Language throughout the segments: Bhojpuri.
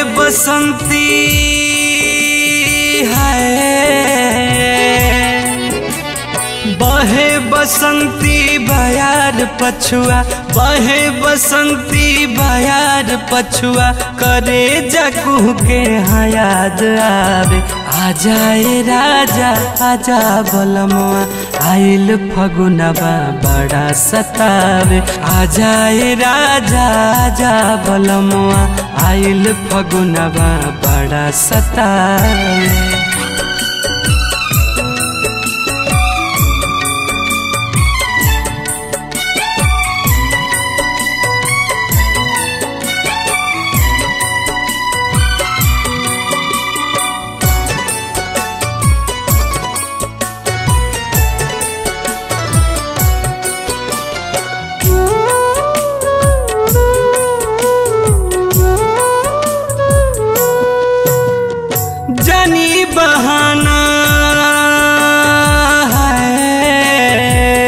बसंती है बहे बसंती बयार पछुआ बहे बसंती बयार पछुआ करे जकू के हाँ याद आवे आ जाए राजा आजा बलमुआ आइल फगुनवा बड़ा सतावे आ जाए राजा आजा बलमुआ आइल फगुनवा बड़ा सतावे जानी बहाना है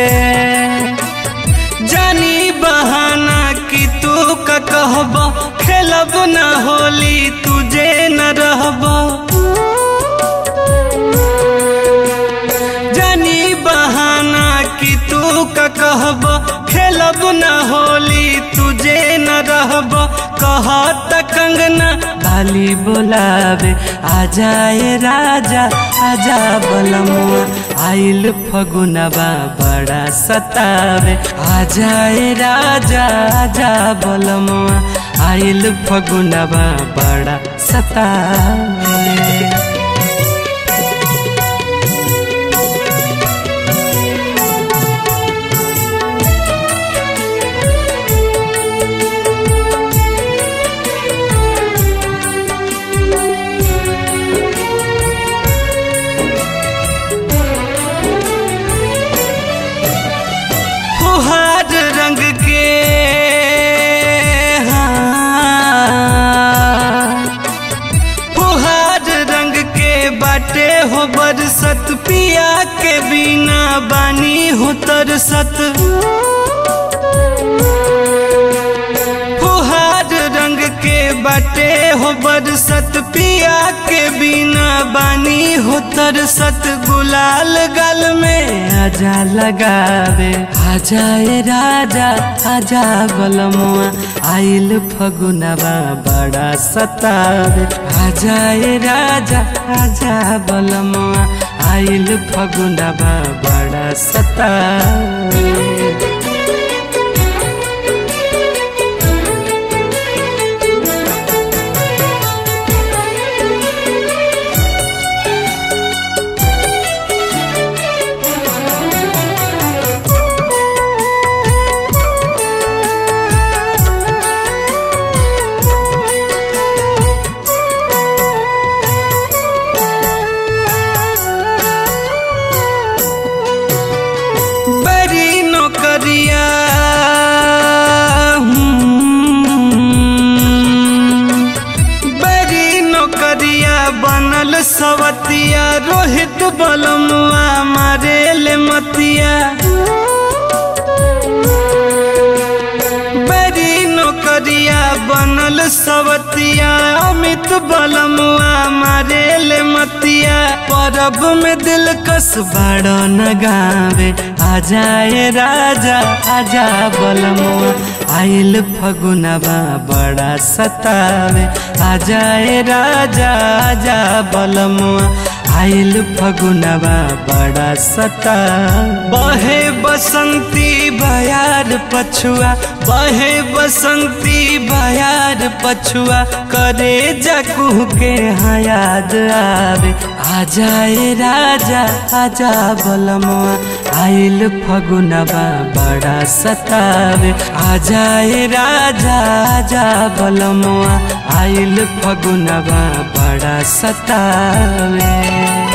जानी बहाना कि तू का कहब खेलब न होली तुझे न रहब जानी बहाना कि तू का कहब खेलब न होली तुझे न रहब कहत कंगना बाली बोलावे आ जाए राजा आजा बलमुआ आइल फगुनवा बड़ा सतावे आ जाए राजा आजा बलमुआ आइल फगुनवा बड़ा सतावे फुहार रंग के हाँ। फुहार रंग के बाटे हो बरसत पिया के बिना बानी हो तरसत फुहार रंग के बाटे हो बरसत पिया के बिना बानी हो तरसत गुलाल गल में आजा लगावे आ जाए राजा आजा बलमुआ आइल फगुनवा बड़ा सतावे आ जाए राजा आजा बलमुआ आइल फगुनवा बड़ा सतावे बड़ी नौकरिया हम्म, बड़ी नौकरिया बनल सवतिया रोहित बलमुआ मारे ले मतिया बड़ी नौकरिया बनल सवतिया अमित बलमुआ मारे ले मतिया परब में दिल कस बड़ो न गावे आ जाए राजा आजा बलमुआ आइल फगुनवा बड़ा सतावे आ जाए राजा आजा बलमुआ आइल फगुनवा बड़ा सता बहे बसंती बयार पछुआ बहे बसंती बयार पछुआ करे जकू के हाँ याद आवे आ जाए राजा आजा बलमुआ आइल फगुनवा बड़ा सतावे आ जाए राजा आजा बलमुआ आइल फगुनवा बड़ा सतावे